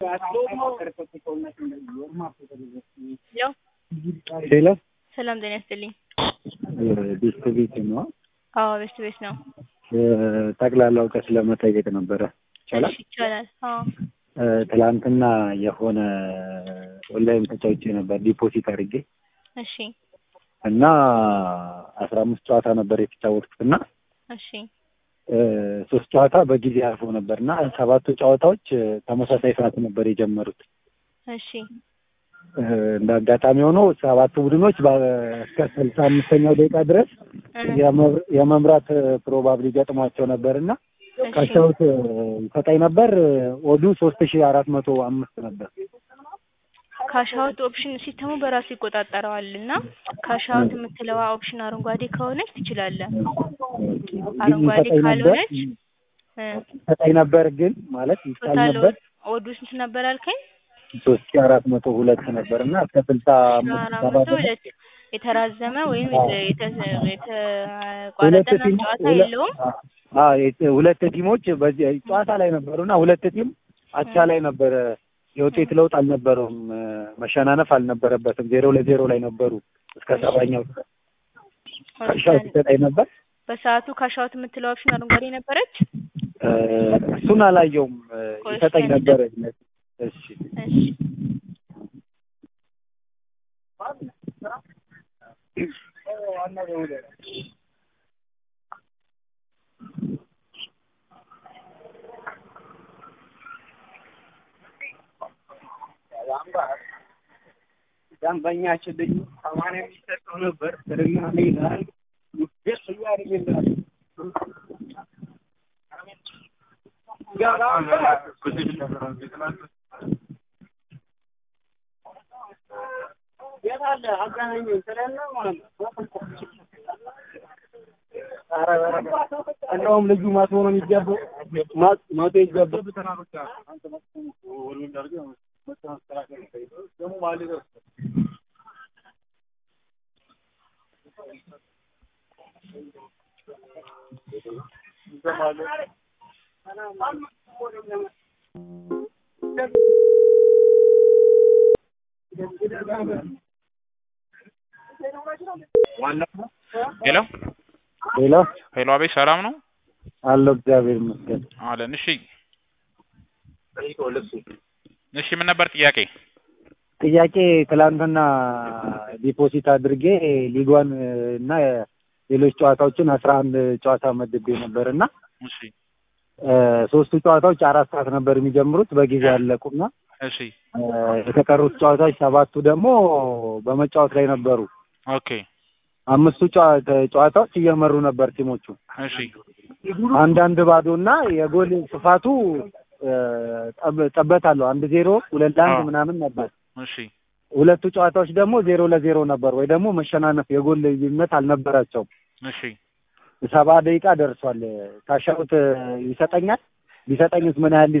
ሄሎ ሰላም ጤና ይስጥልኝ። ቤስት ቤት ነው። አዎ ቤስት ቤት ነው። ጠቅላላ እውቀት ለመጠየቅ ነበረ። ይቻላል? እሺ ይቻላል። አዎ ትላንትና የሆነ ኦንላይን ተጫውቼ ነበር ዲፖዚት አድርጌ እሺ እና አስራ አምስት ጨዋታ ነበር የተጫወትኩት እና እሺ ሶስት ጨዋታ በጊዜ አልፎ ነበር እና ሰባቱ ጨዋታዎች ተመሳሳይ ሰዓት ነበር የጀመሩት። እሺ እንደ አጋጣሚ ሆኖ ሰባቱ ቡድኖች በ- እስከ ስልሳ አምስተኛው ደቂቃ ድረስ የመብ- የመምራት ፕሮባብሊ ገጥሟቸው ነበር እና እሺ ካሻውት ይሰጠኝ ነበር። ኦዱ ሶስት ሺ አራት መቶ አምስት ነበር። ካሻውት ኦፕሽን ሲስተሙ በራሱ ይቆጣጠረዋል እና ካሻውት የምትለዋ ኦፕሽን አረንጓዴ ከሆነች ትችላለህ። አረንጓዴ ይሰጠኝ ነበር ካልሆነች እ ይሰጠኝ ነበር ግን ማለት ይቻል ቶታል ነበር ኦዱ ስንት ነበር አልከኝ? ሶስት ሺ አራት መቶ ሁለት ነበር እና እስከ ስልሳ አምስት አራት ሰባ መቶ ድረስ ሁለት የተራዘመ ወይም አዎ። የተ- ሁለት የተቋረጠ ቲም ጨዋታ ሁለ- የለውም። አዎ የት- ሁለት ቲሞች በዚህ ጨዋታ ላይ ነበሩ እና ሁለት ቲም አቻ ላይ ነበረ። የውጤት ለውጥ አልነበረውም። መሸናነፍ አልነበረበትም። ዜሮ ለዜሮ ላይ ነበሩ እስከ ሰባኛው ካሻውት ይሰጠኝ ነበር። በሰዓቱ ካሻውት የምትለው ኦፕሽን አረንጓዴ ነበረች። እ፣ እሱን አላየውም። እ፣ ቆይ ይሰጠኝ እስኪ ነበር። እሺ እሺ ደንበኛችን ልዩ ሰማንያ የሚሰጠው ነበር ተደጋሚ ይላል ደስ እያደረገ የት አለ አገናኘኝ ስለና ማለት ነው። ኧረ ኧረ እንደውም ልጁ ማቶ ነው የሚገባው ማ- ማቶ ይገባው ሄሎ ሌላ ሄሎ፣ አቤት ሰላም ነው አለው እግዚአብሔር ይመስገን። አለን። እሺ እሺ፣ ምን ነበር ጥያቄ? ጥያቄ ትላንትና ዲፖዚት አድርጌ ሊጓን እና ሌሎች ጨዋታዎችን አስራ አንድ ጨዋታ መድቤ ነበር እና እሺ እ፣ ሶስቱ ጨዋታዎች አራት ሰዓት ነበር የሚጀምሩት በጊዜ ያለቁና እሺ እ፣ የተቀሩት ጨዋታዎች ሰባቱ ደግሞ በመጫወት ላይ ነበሩ። ኦኬ አምስቱ ጨዋ- ጨዋታዎች እየመሩ ነበር ቲሞቹ እሺ አንዳንድ ባዶ እና የጎል ስፋቱ እ፣ ጠብ- ጠበት አለው አንድ ዜሮ ሁለት ለአንድ አዎ። ምናምን ነበር። እሺ ሁለቱ ጨዋታዎች ደግሞ ዜሮ ለዜሮ ነበር ወይ ደግሞ መሸናነፍ የጎል ልዩነት አልነበራቸውም። እሺ ሰባ ደቂቃ ደርሷል። ካሻውት ይሰጠኛል ቢሰጠኝስ ምን ያህል